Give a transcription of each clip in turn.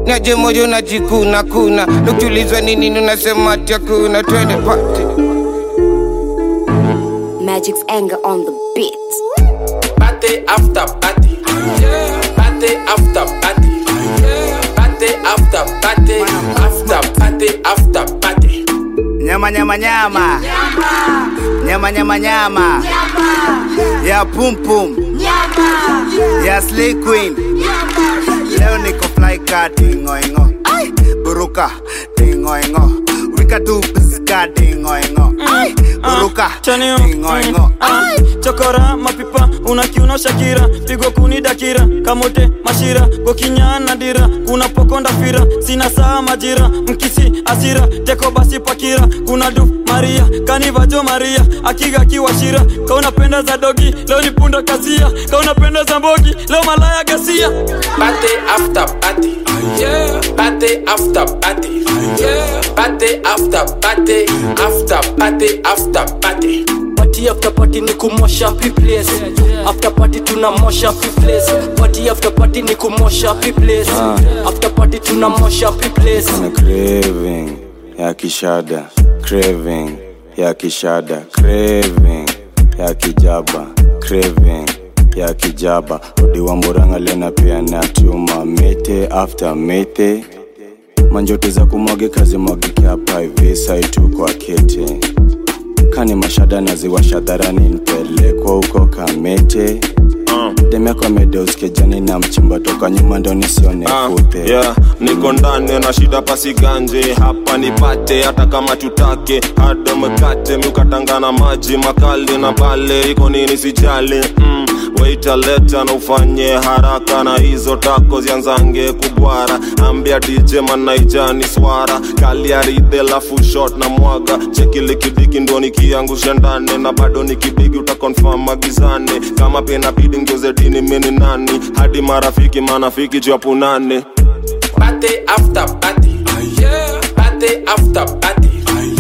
niaje moyo najikuna kuna nukiulizwa nini nunasema ati hakuna twende pati Magic's anger on the beat. Party after party. Party after party. Party after party. After party after party. Nyama nyama nyama. Nyama nyama nyama. Ya pum pum. Ya slay queen. Leo niko fly car dingo ingo. Buruka dingo ingo. Wika tu pizka dingo ingo. Buruka chanio dingo ingo. Ah, chokora mapipa unakiuno shakira pigo kuni dakira kamote mashira gokinyana dira kuna pokonda fira sina saa majira mkisi asira teko basi pakira kuna du maria kanivajo maria akiga kiwashira kaunapenda za dogi leo ni punda kasia kaunapenda za mbogi leo malaya gasia Party after party. Party after party. Party after party. After party after party. party after party ni kumosha place after party tunamosha place party after party ni kumosha place after party tunamosha place na craving ya kishada craving ya kishada craving ya kijaba craving ya kijaba odi wa muranga lena pia na tuma mete after mete manjoto za kumwage kazi mwagike hapa hivi saitu kwa kete kani mashada naziwasha dharani nipelekwa huko kamete demeko amedeuskezani na mchimba toka nyuma ndo nisione kute yeah, niko ndani na shida pasiganje hapa nipate hata kama tutake hada mkate miukatangana maji makali na pale iko nini sijali mm, waita leta na ufanye haraka na hizo tako zianzange kubwara ambia dj manaijani swara kaliaridhe lafu shot na mwaga chekilikidiki ndo nikiangusha ndani na bado nikibigi utakonfam magizani kama pena bidi ngeuze dini mini nani hadi marafiki manafiki japunane Party after party. Party after party.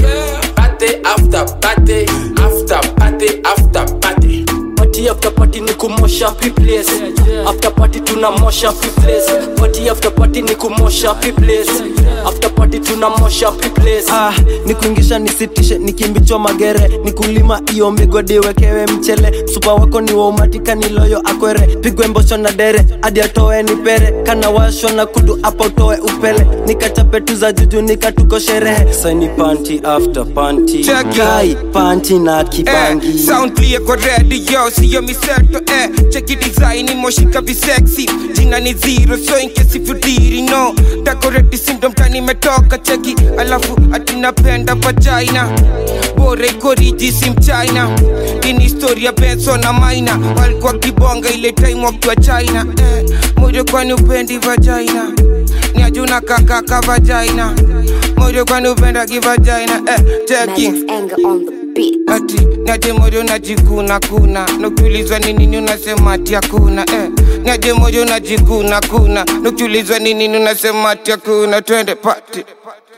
Party after party. After party after party. party after party ni kumosha place after party tunamosha place party after party ni kumosha place after party tunamosha place ah, nikuingisha nisitishe nikimbichwa magere nikulima iyo migodi wekewe mchele supa wako ni waumatika niloyo akwere pigwe mbosho na dere hadi atoe nipere kana washwa na kudu apa utoe upele nikachape tu za juju nikatuko sherehe saini panti after panti Check it. kai panti na kibangi Eh, sound clear kwa radio siyo miseto eh. cheki design moshika visexy jina ni zero so in case if you didn't know decorate syndrome tani imetoka cheki alafu atinapenda vagina bora iko riji si mchina ini historia benso na maina walikuwa kibonga ile time wakiwa china eh. moyo kwani upendi vagina ni ajuna kakaka vagina moyo kwani upenda kivagina eh. cheki Magic's anger on the beat. ati niaje moyo najikuna kuna nukiulizwa ni nini unasema ati hakuna eh. niaje moyo najikuna kuna nukiulizwa ni nini unasema ati hakuna twende pati